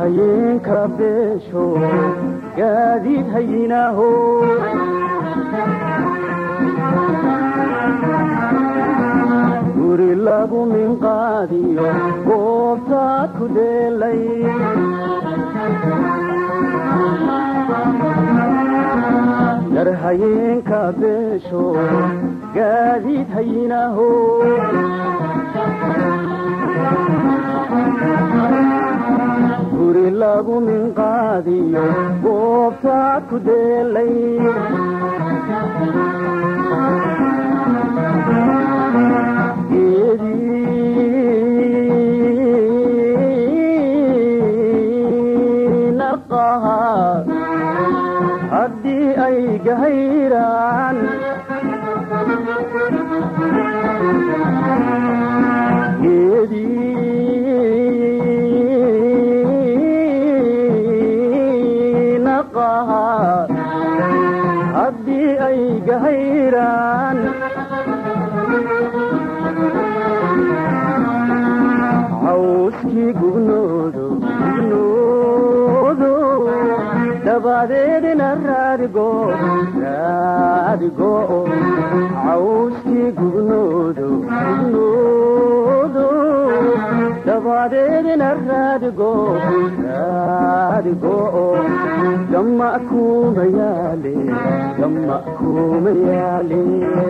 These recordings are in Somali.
hayeenka beesho gaadiid hayinaaho guri lagu minqaadiyo goobtaad ku dheelay dar hayeenka beesho gaadiid hayinaaho guri lagu minqaadiyo goobtaad ku dheelay narqaha haddii ay gahayraan geedii naqaha haddii ay gahayraan cawskii gugnoodo gugnoodo dabadeedna raadigo raadigo cawskii gugnoodo gugnoodo dabadeedna raadigo raadigo gamma kuma yaale gamma kuma yaale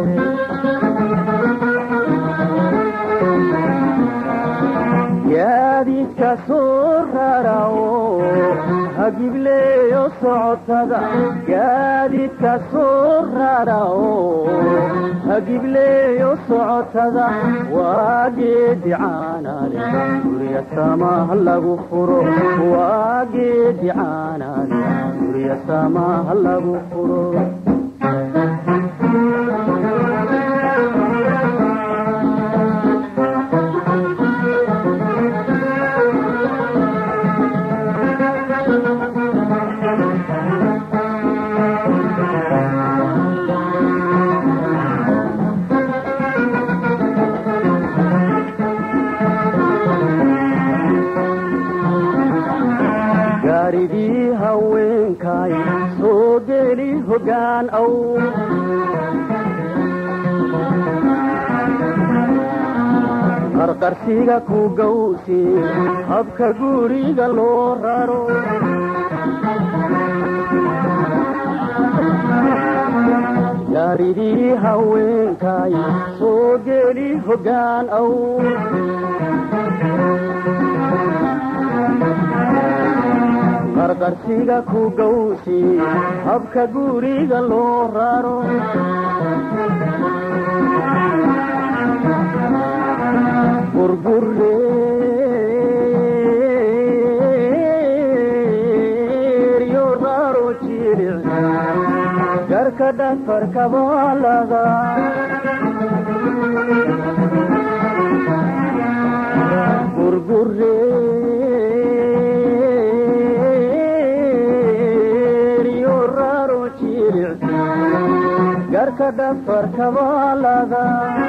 gaadiidka soo rarawo hagibleeyo socotada gaadiidka soo rarawo hagibleeyo socotada waa geedi caanaale gurya samaha lagu furo waa geedi caanaale gurya samaha lagu furo gaaridii haweenkay soo geli hoggaan aw qarqarsiga ku gawsi habka guriga loo raro gaaridii haweenkay soo geli hoggaan aw qarqarsiga ku gawsi habka guriga loo raro burbureeryo raro jiric garka dhafarkabalada burbureeryo raro jiric garka dhafarkabalada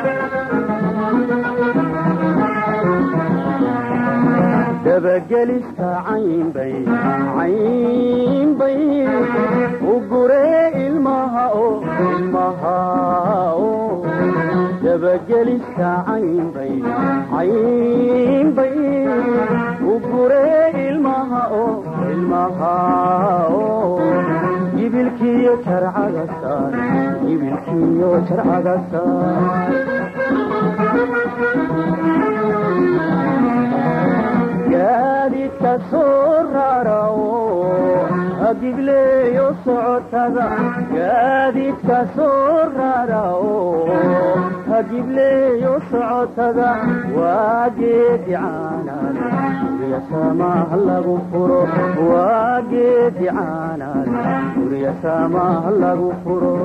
dabagelista caynbay caynbay u guree ilmaha o ilmaha o dabagelista caynbay caynbay u guree ilmaha o ilmaha o gibilkiyo jarcaga saar gibilkiyo jarcaga saar gaadiidka soo rarawo hagibleeyo socotada gaadiidka soo rarawo hagibleeyo socotada waa geedi caanaale gurya samaha lagu furo waa geedi caanaale gurya samaha lagu furo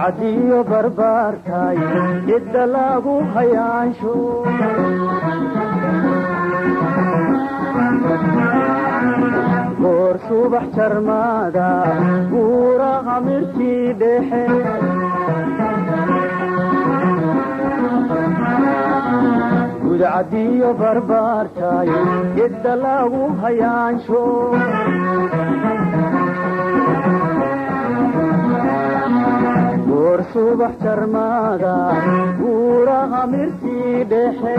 gudcadiyo barbaartaay cidda lagu hayaansho goor subax jarmaada buuraha mirtii dhexe gudcadiyo barbaartaay cidda lagu hayaansho goor subax jarmaada buuraha mirtii dhexe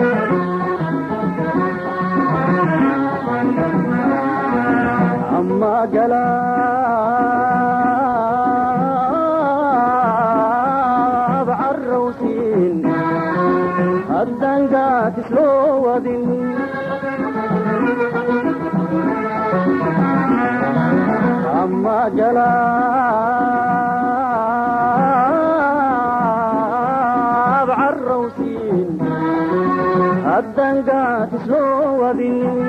ama galaab carrawsiin haddan gaadis loo wadin ama galaab carrawsiin haddan gaadis loo wadin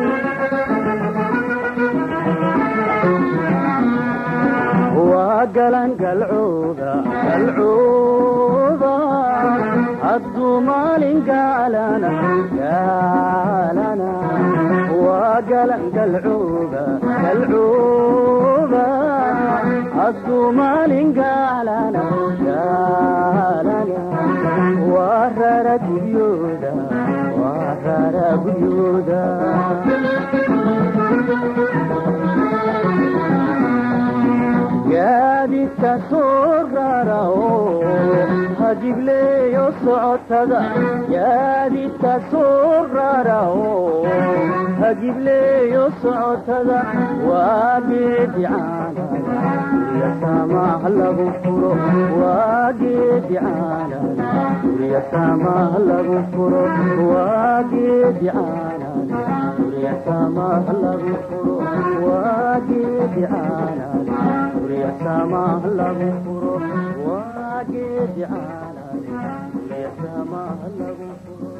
waa galan galcooda galcooda hadduu maalin gaalana gaalana waa galan galcooda galcooda hadduu maalin gaalana gaalana waa rara guryooda waa rara guryooda gaadidka soo rara oo hajibleeyo socotada gaadidka soo rara oo hajibleeyo socotada waa geedi caalana gurya saamaah lagu furo waa geedi caalana gurya saamaah lagu furo waa geedi caalana gurya saamaah lagu furo waa geedi caalana gurya saamaah lagu furo waa geedi caalana gurya saamaah lagu furo